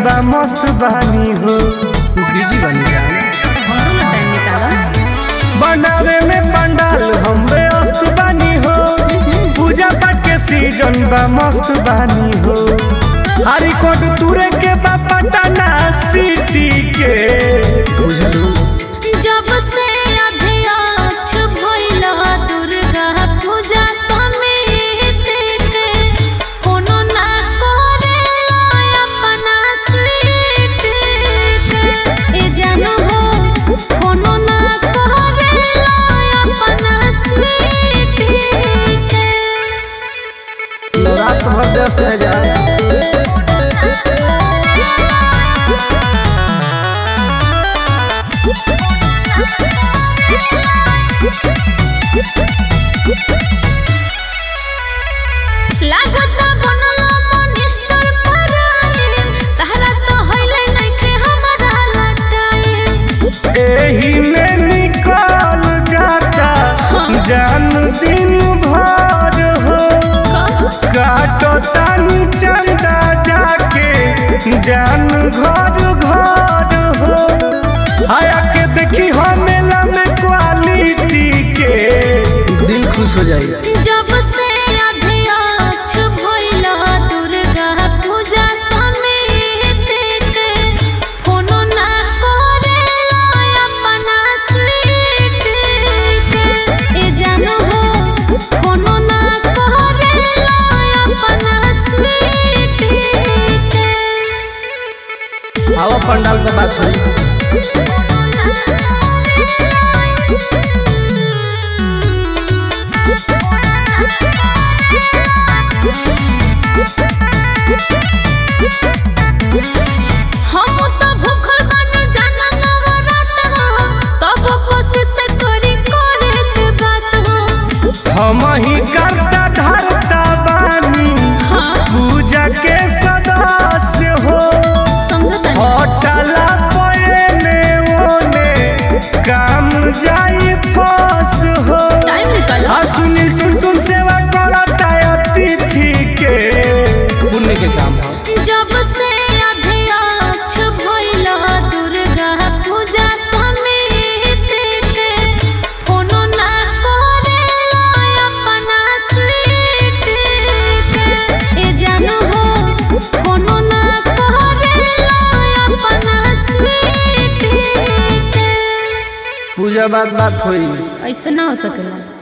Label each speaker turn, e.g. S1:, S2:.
S1: बा मस्त बानी हो
S2: बिजी बनी जान
S3: हमरो ला टाइम निकालो
S1: बनावे में पंडाल हम व्यस्त बानी हो पूजा पाठ के सीजन बा मस्त बानी हो हरी कोट तुरे के बा पटना सिटी के
S2: बुझलू
S3: जब से अध्यक्ष भइला दुर्गा पूजा समिति के कोनो ना करेला अपना स्वीट के ए जानो हो कोनो ना करेला अपना स्वीट के
S2: रात भर व्यस्त है जान
S3: लागत बनल मनिस्टर पराइम तहरा तो होइले नइखे हमरा लटाइम
S1: एही में निकल जाता जान दिन भर हो काटो तानी चंदा जाके जान घर घर हो आया के देखी हो मेला में क्वालिटी के
S2: दिल खुश हो जाएगा
S3: जब से अध्यक्ष भइला दुर्गा पूजा समिति के कोनो ना करेला अपना स्वीट के ए जानो हो कोनो ना करेला अपना स्वीट के
S2: आवा पंडाल का बात हुई
S3: हम तो भूखल बानी जाना नवरात हो तब कोशिश करी करे के बात हो
S1: हम ही करता धरता बानी
S3: हाँ
S1: पूजा के सदस्य हो
S3: समझता
S1: होटला पने ओने काम जाई फस हो
S3: टाइम निकालो
S1: आ सुनील टुनटुन सेवा करता अतिथि के
S2: पुण्य के काम है
S3: जब से अध्यक्ष भइला दुर्गा पूजा समिति के कोनो ना करेला अपना स्वीट के ए जानो हो कोनो ना करेला अपना स्वीट के
S2: पूजा बात बात हुई
S3: ऐसे ना हो सकेला